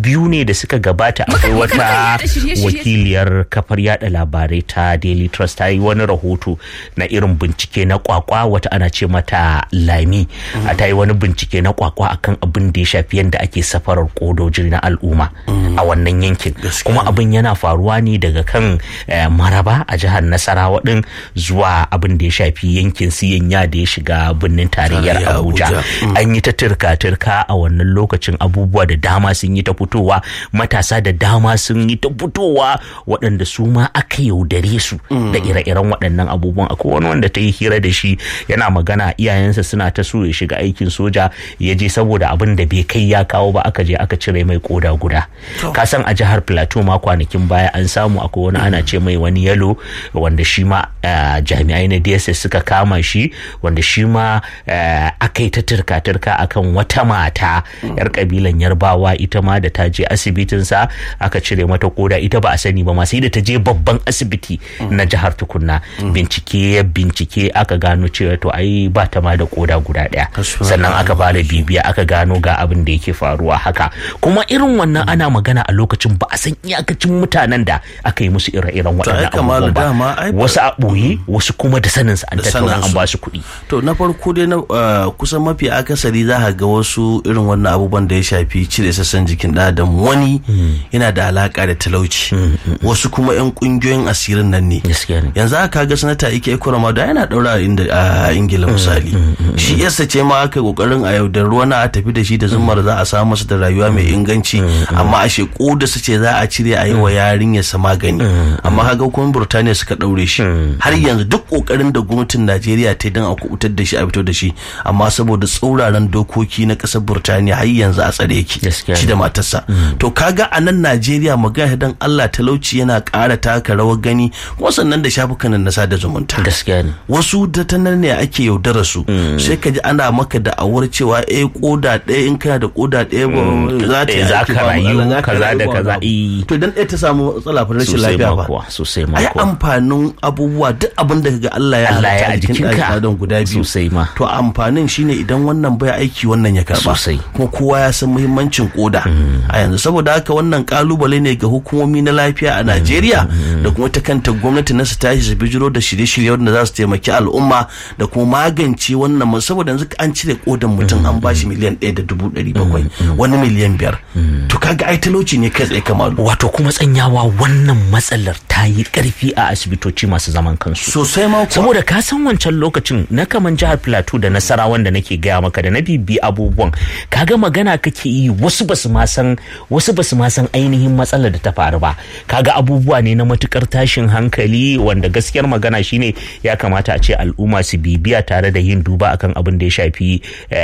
biyu ne da suka gabata akwai wata wakiliyar kafar yada labarai ta daily trust ta yi wani rahoto na irin bincike na kwakwa wata ana ce mata lami ta yi wani bincike na kwakwa akan abin da ya shafi yadda ake safarar kodoji na al'umma a wannan yankin kuma abin yana faruwa ne daga kan maraba a jihar nasarawa din zuwa abin da ya shafi yankin siyanya da ya shiga birnin tarayyar abuja an yi ta turka-turka a wannan lokacin abubuwa da dama sun yi ta fitowa matasa da dama sun yi ta fitowa waɗanda su ma aka yaudare su da ire-iren waɗannan abubuwan akwai wani wanda ta yi hira da shi yana magana iyayensa suna ta so ya shiga aikin soja ya je saboda abin da bai kai ya kawo ba aka je aka cire mai koda guda ka san a jihar plateau ma kwanakin baya an samu akwai wani ana ce mai wani yalo wanda shi ma jami'ai na dss suka kama shi wanda shi ma aka yi ta turka-turka akan wata mata yar kabilan yarbawa ita ma da ta je asibitinsa aka cire mata koda ita ba a sani ba ma sai da ta je babban asibiti na jihar tukunna bincike bincike aka gano cewa to ai ba ta ma da koda guda daya sannan aka fara bibiya aka gano ga abin da yake faruwa haka kuma irin wannan ana magana a lokacin ba a san iyakacin mutanen da aka yi musu ire-iren waɗannan abubuwan ba wasu a ɓoye wasu kuma da sanin an tattauna an ba su kuɗi to na farko dai na kusan mafi akasari za ka ga wasu irin wannan abubuwan da ya shafi cire sassan jikin ɗan adam wani yana da alaka da talauci wasu kuma yan kungiyoyin asirin nan ne yanzu aka ga sanata ike ekorama da yana daura a ingila misali shi yasa ce ma aka kokarin a yaudar ruwa na a tafi da shi da zumar za a samu masa da rayuwa mai inganci amma a sheku da su ce za a cire a yi wa yarinya sa magani amma kaga kuma burtaniya suka daure shi har yanzu duk kokarin da gwamnatin najeriya ta dan a kubutar da shi a fito da shi amma saboda tsauraran dokoki na kasar burtaniya har yanzu a tsare yake shi da matarsa to kaga a nan najeriya magana dan allah talauci yana ƙara taka rawar gani kuma sannan da shafukan na sada zumunta gaskiya ne wasu da ta nan ne ake yaudara su sai ka ji ana maka da awar cewa eh koda ɗaya in kana da koda ɗaya za ta za ka rayu kaza da kaza to dan ɗaya ta samu matsala fa rashin lafiya ba sosai ma ai amfanin abubuwa duk abin da kaga Allah ya Allah ya a jikinka don guda biyu sosai ma to amfanin shine idan wannan bai aiki wannan ya karba sosai kuma kowa ya san muhimmancin koda a yanzu saboda haka wannan kalubale ne ga hukumomi na lafiya a Najeriya da kuma ta kanta gwamnati na su tashi su bijiro da shirye-shirye wanda za su taimaki al'umma da kuma magance wannan saboda yanzu an cire kodan mutum an bashi miliyan ɗaya da dubu ɗari bakwai wani miliyan biyar to kaga ai talauci ne kai tsaye kamalu wato kuma tsanyawa wannan matsalar ta yi ƙarfi a asibitoci masu zaman kansu sosai ma saboda ka san wancan lokacin na kaman jihar plateau da nasara wanda nake gaya maka da na bibi abubuwan kaga magana kake yi wasu basu ma san wasu basu ma san ainihin matsalar da ta faru ba kaga abubuwa ne na matukar tashin hankali wanda gaskiyar magana shine ya kamata a ce al'umma su bibiya tare da yin duba akan abin da ya shafi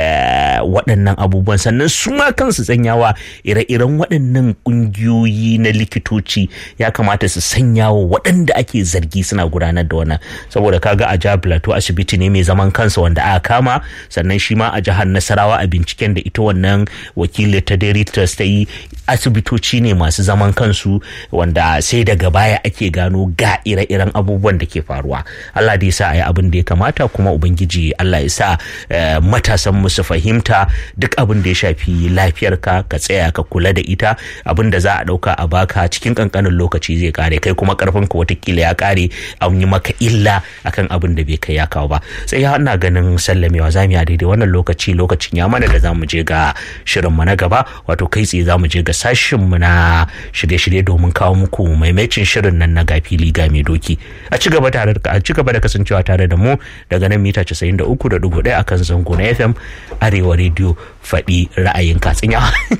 waɗannan abubuwan sannan su ma kansu tsanyawa ire-iren waɗannan ƙungiyoyi na likitoci ya kamata su sanya wa waɗanda ake zargi suna gudanar da wannan saboda kaga a jihar plateau asibiti ne mai zaman kansa wanda aka kama sannan shi ma a jihar nasarawa a binciken da ita wannan wakili ta dairy trust ta yi asibitoci ne masu zaman kansu wanda sai daga baya ake gano ga ire-iren abubuwan da ke faruwa Allah da ya sa a yi abin da ya kamata kuma ubangiji Allah ya sa matasan mu su fahimta duk abin da ya shafi lafiyarka ka tsaya ka kula da ita abin da za a dauka a baka cikin kankanin lokaci zai kare kai kuma karfin ka watakila ya kare an yi maka illa akan abin da bai kai ya kawo ba sai ya ina ganin sallamewa za mu daidai wannan lokaci lokacin ya mana da za mu je ga shirin mu na gaba wato kai tsaye za mu je ga sashin mu na shirye-shirye domin kawo muku maimacin shirin nan na gafili ga mai doki a ci gaba tare a ci gaba da kasancewa tare da mu daga nan mita 93.1 akan zango na FM Arewa Radio faɗi ra'ayin katsinya.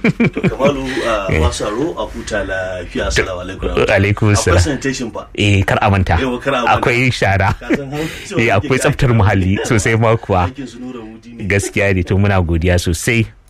Kamalu masu aro a huta lafiya assalamu alaikum. Alaikum salam. Akwai sanitation ba. Eh kar a manta. Yau kar a manta. Akwai shara. Eh akwai tsaftar muhalli sosai ma kuwa. Gaskiya ne to muna godiya sosai.